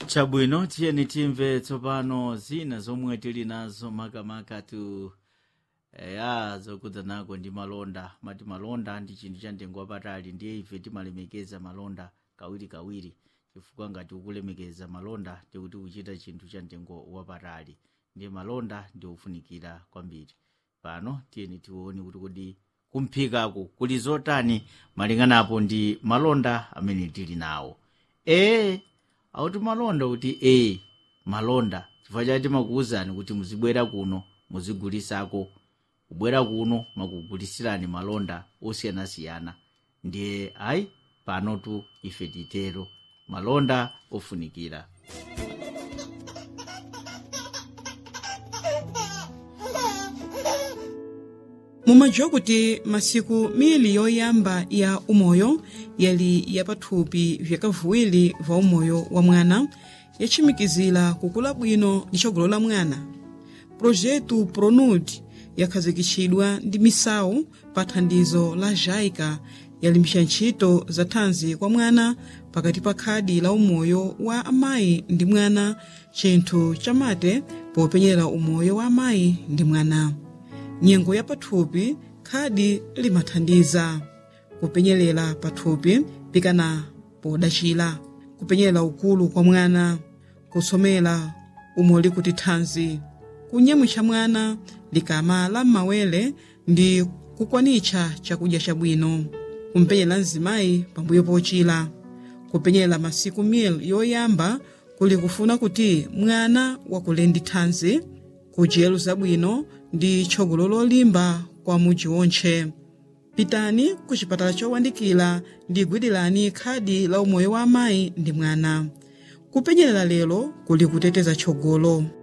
chabwino tiyeni timve tsopano zina zomwe tili nazo makamaka tu ya zokudza nako ndi malonda mati malonda ndi chinthu cha mtengo wapatali ndiye ife timalemekeza malonda kawirikawiri chifukwa ngati ukulemekeza malonda ndikuti kuchita chinthu cha mtengo wapatali ndiye malonda ndi ofunikira kwambiri pano tiyeni tione kuti kodi kumphikako kuli zotani malinganapo ndi malonda amene tili nawo ee auti malonda kuti ee malonda chifukwa chake timakuwuzani kuti muzibwera kuno muzigulisako kubwera kuno makugulisirani malonda osiyanasiyana ndiye ayi panotu ife titero malonda ofunikira mumadziwa kuti masiku mili yoyamba ya umoyo yali yapathupi vyakavuwiri va umoyo wa mwana yatchimikizira kukula bwino ndi tsogolo la mwana projetu pronud yakhazikitsidwa ndi misawu pa thandizo la jaica yalimbisa ntchito za thanzi kwa mwana pakati pa khadi la umoyo wa amayi ndi mwana chinthu chamate popenyera umoyo wa amayi ndi mwana nyengo ya pathupi khadi limathandiza kupenyerera pathupi pikana podachira kupenyerera ukulu kwa mwana kusomera umoli kuti thanzi kunyamwitsa mwana likama la m'mawere ndi kukwanitsa chakudya chabwino kumpenyera mzimayi pambuyo pochira kupenyerera masiku mil yoyamba kuli kufuna kuti mwana wakule ndi thanzi kudyero zabwino ndi tsogolo lolimba kwa mudzi wontche pitani ku chipatala chowandikira ndi gwirani khadi la umoyo wa amayi ndi mwana kupenyerera lero kuli kuteteza tsogolo